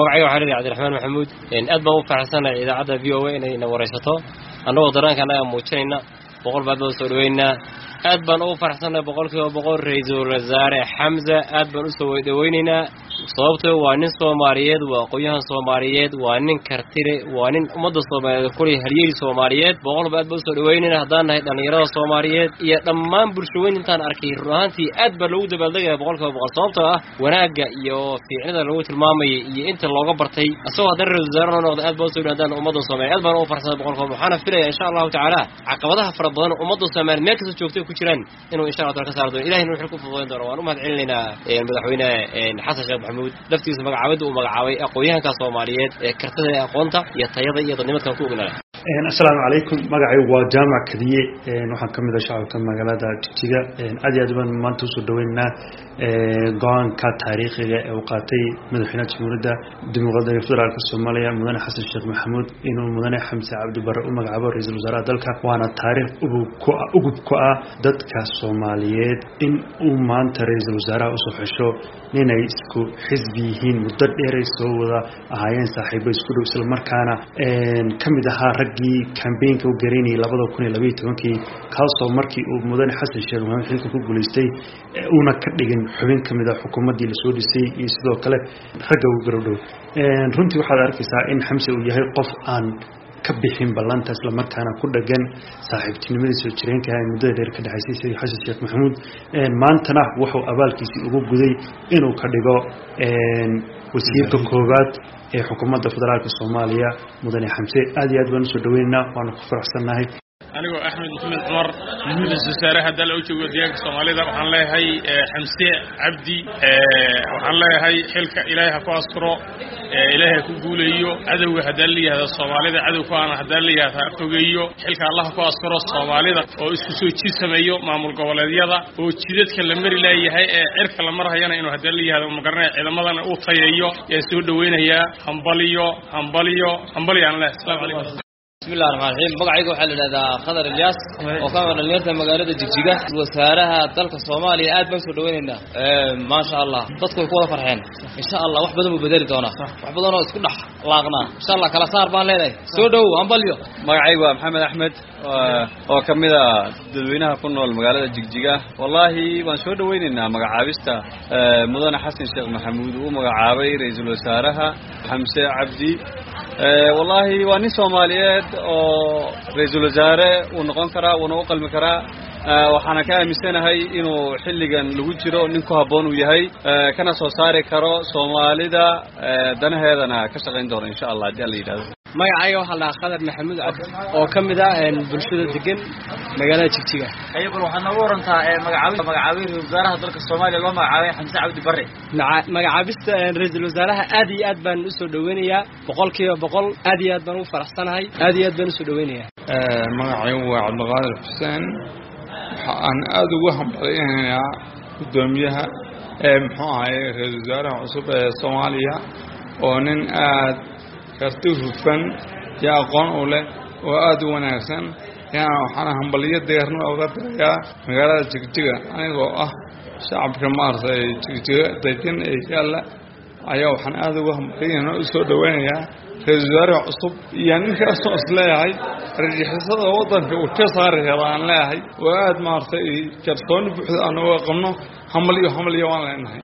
magacayga waxaa leeyahay cabdiraxmaan maxamuud aad baan u faraxsanahay idaacadda v o a inayna waraysato annagoo dareenka annaga muujinayna boqol baad baan soo dhaweynaa aad baan ugu faraxsannahay boqolkiiba boqol ra-iisul wasaare xamza aad baan usoo dhaweynaynaa sababtoo waa nin soomaaliyeed waa aqoon-yahan soomaaliyeed waa nin kartile waa nin ummadda soomaaliyeed kulay halyeeli soomaaliyeed boqolba aad baan usoo dhaweynayna haddaan nahay dhallinyarada soomaaliyeed iyo dhammaan bulshaweyn intaan arkay run ahaantii aad baa loogu dabaaldegaya boqolkiiba boqol sababtoo ah wanaagga iyo fiicnida lagu tilmaamayay iyo inta looga bartay asagoo haddana ra-isul wasaare noo noqda aad baan usoo haddaan ummadda soomaliya aad baan ugu farxsanay boqolkiiba waxaana filaya insha allahu tacaala caqabadaha fara badan ummadda soomaaliya meel kasta joogtay ku jiraan inuu insha allah taala ka saari doono ilahina wuxuu ku fududayn doona waan u mahad celinaynaa madaxweyne xasan sheekh maxamuud laftiisa magacaabada uu magacaabay aqoon-yahanka soomaaliyeed ee kartada ee aqoonta iyo tayada iyo dadnimadkan ku ognala asalaamu calaykum magacaygu waa jaamac kadiye waxaan ka mid ah shacabka magaalada jigjiga aad iyo aad baan maanta usoo dhaweynaynaa go-aanka taariikhiga ee uu qaatay madaxweynaha jamhuuriyadda dimuqraadiga federaalk soomaaliya mudane xasan sheekh maxamuud inuu mudane xamse cabdibare u magacaabo ra-iisul wasaaraha dalka waana taariikh ugub ku ah dadka soomaaliyeed in uu maanta ra-iisul wasaaraha usoo xesho ninay isku xisbi yihiin muddo dheeray soo wada ahaayeen saaxiibo isku dhow islamarkaana ka mid ahaa raggii kambeynka u garaynayay labada kun iyo labaiyo tobankii kaasoo markii uu mudane xasan sheekh maxamuud xilka ku guulaystay uuna ka dhigin xubin ka mid a xukuumaddii lasoo dhisay iyo sidoo kale ragga ugu garowdhow runtii waxaad arkaysaa in xamse uu yahay qof aan ka bixin ballanta islamarkaana ku dhagan saaxiibtinimadii soo jireenka ee muddada dheer ka dhexaysay sida xasan sheekh maxamuud maantana wuxuu abaalkiisii ugu guday inuu ka dhigo wasiirka koowaad ee xukuumadda federaalk soomaaliya mudane xamse aad iyo aad baan usoo dhaweynaynaa waanu ku faraxsannahay anigoo axmed maxamed cumar ra-isul wasaaraha dal u joogo deegaanka soomaalida waxaan leeyahay xamse cabdi waxaan leeyahay xilka ilaahay ha ku asturo ilaahay ha ku guuleeyo cadowga haddaan layihahda soomaalida cadow ku aana haddaan layihahda ha fogeeyo xilka allah ha ku asturo soomaalida oo isku soo jid sameeyo maamul goboleedyada oo jidadka la mari laayahay ee cirka la marhayana inuu haddaan layihahdo magaranaya ciidamadana uu tayeeyo yaa soo dhaweynayaa hambaliyo hambaliyo hambaliyo aan leehay asalaamu calaykum bismillahi raxmaan raxiim magacayga waxaa la idhahdaa khadar ilyaas oo ka mid dhalinyarta magaalada jigjiga wasaaraha dalka soomaaliya aad baan soo dhaweynaynaa maasha allah dadku way ku wada farxeen insha allah wax badan buu bedeli doonaa wax badan oo isku dhex laaqnaa insha allah kala saar baan leenahay soo dhow ambalyo magacaygu waa maxamed axmed oo ka mid a dadweynaha ku nool magaalada jigjiga wallaahi waan soo dhaweynaynaa magacaabista mudane xasan sheekh maxamuud uu magacaabay ra-iisul wasaaraha xamse cabdi wallaahi waa nin soomaaliyeed oo ra-iisul wasaare uu noqon karaa wuuna u qalmi karaa waxaana ka aaminsanahay inuu xilligan lagu jiro nin ku habboon uu yahay kana soo saari karo soomaalida danaheedana ka shaqayn doono insha allah haddii alla yidhahdo magacayga waxaa la dhahaa khadar maxamuud cabdi oo ka mid ah bulshada degan magaalada jigjiga ayaguna waxaad nooga warantaa magacaabista magacaabay ra-isul wasaaraha dalka soomaaliya loo magacaabay xamse cabdi bare magacaabista ra-iisul wasaaraha aad iyo aad baan usoo dhaweynayaa boqolkiiba boqol aad iyo aad baan ugu faraxsanahay aad iyo aad baan usoo dhaweynayaa magacaygu waa cabdiqaadir xuseen waxa aan aada ugu hambalyanaynaa guddoomiyaha ee muxuu ahaye ra-iisul wasaaraha cusub ee soomaaliya oo nin aad karti hufan iyo aqoon u leh oo aada u wanaagsan yaana waxaana hambalyo deerna uga dirayaa magaalada jigjiga anigoo ah shacabka maaragtay jigjiga degan ee yaalla ayaa waxaan aada uga hambalyana u soo dhaweynayaa ra-iisul wasaaraha cusub iyo ninkaasoo is leeyahay rajixisada waddanka uu ka saari kara aan leeyahay oo aada maaragtay kalsooni buuxda aan uga qabno hamalyo hamalyo waan leenahay